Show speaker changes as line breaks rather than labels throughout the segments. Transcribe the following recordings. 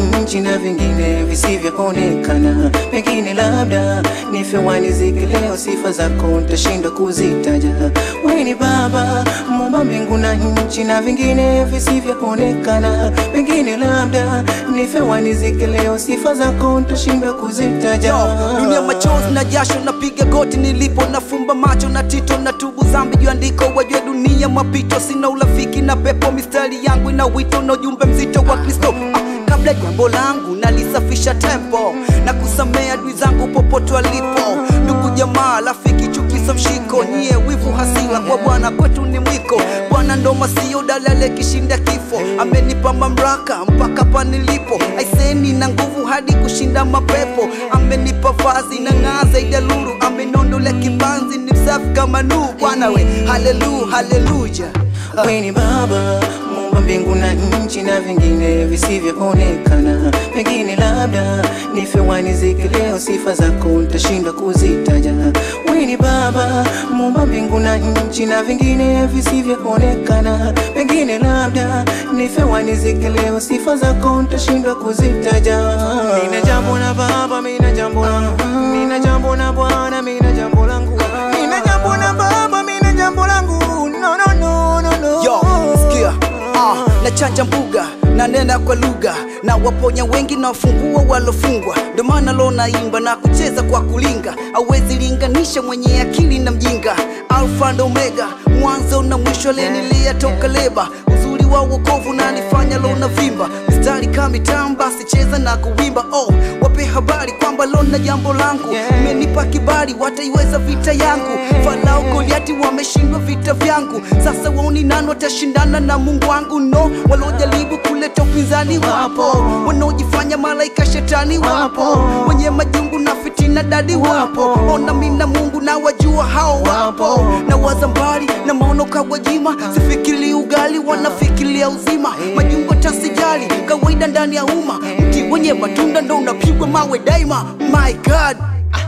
nchi na vingine visivyoonekana, pengine labda nife wanizike leo, sifa zako nitashindwa kuzitaja. Wewe ni Baba muumba mbingu na nchi na vingine visivyoonekana, pengine labda nife wanizike leo, sifa zako nitashindwa kuzitaja.
Yo, dunia machozi na jasho napiga goti nilipo nafumba macho na tito na tubu zambi juu andiko wajue dunia mapito sina urafiki na pepo mistari yangu ina wito na ujumbe mzito wa kristo ah, kabla jambo langu nalisafisha tempo na kusamea adui zangu popote walipo ndugu jamaa rafiki chukizo mshiko nyie wivu hasila kwa bwana kwetu ni mwiko bwana ndo masio dalale kishinda kifo amenipa mamlaka mpaka panilipo aiseni na nguvu hadi kushinda mapepo amenipa vazi na ng'aa zaidi ya lulu amenondole kibanzi ni msafi kama nuu bwana we halelu haleluya
Wewe ni Baba muumba mbingu na nchi na vingine visivyoonekana, pengine labda nife wanizike leo, sifa zako nitashindwa kuzitaja. Wewe ni Baba muumba mbingu na nchi na vingine visivyoonekana, pengine labda nife wanizike leo, sifa zako nitashindwa kuzitaja. Nina jambo na Baba, mina jambo langu, nina jambo na Bwana, mina jambo langu, nina jambo na Baba, mina jambo langu, no, no, no, no, no.
yo sikia ah, na chanja mbuga na nena kwa lugha na waponya wengi na wafungua walofungwa ndo maana lo naimba na kucheza kwa kulinga awezi linganisha mwenye akili na mjinga alfa ndo omega mwanzo na mwisho aliyenilia toka leba uzuri wa wokovu nanifanya lo na vimba mistari kamitamba sicheza na kuwimba oh wape habari kwamba lo na jambo langu
Yeah.
umenipa kibali wataiweza vita yangu farao goliati wameshindwa vita vyangu sasa waoni nani watashindana na mungu wangu no waliojaribu kuleta upinzani wapo wanaojifanya malaika shetani wapo wenye majungu na fitina dadi wapo ona mina mungu na wajua hao wapo na wazambari na maono kawajima sifikiri ugali wanafikiria uzima majungu tasijali kawaida ndani ya umma mti wenye matunda ndo unapigwa mawe daima my god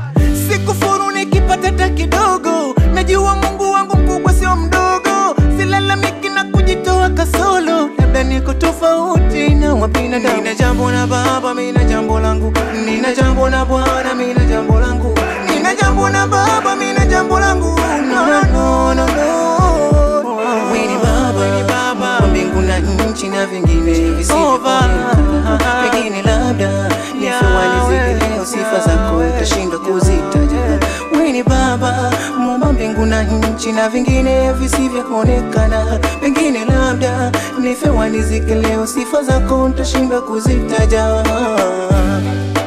Sikufuru nikipata hata kidogo, najua Mungu wangu mkubwa sio mdogo, silalamiki na kujitoa kasolo, labda niko tofauti na wa binadamu. Nina jambo na Baba, mina jambo langu, nina jambo na Bwana, mina jambo langu, nina jambo na Baba, mina jambo langu, no, no, no, no, no. Wewe ni Baba, ni Baba, mbingu na nchi na vingine visivyoonekana, pengine labda nife walizike leo, sifa zako utashindwa kuzitaja. Wewe ni Baba muumba mbingu na nchi na vingine visivyoonekana, pengine labda nife wanizike leo, sifa zako utashindwa kuzitaja.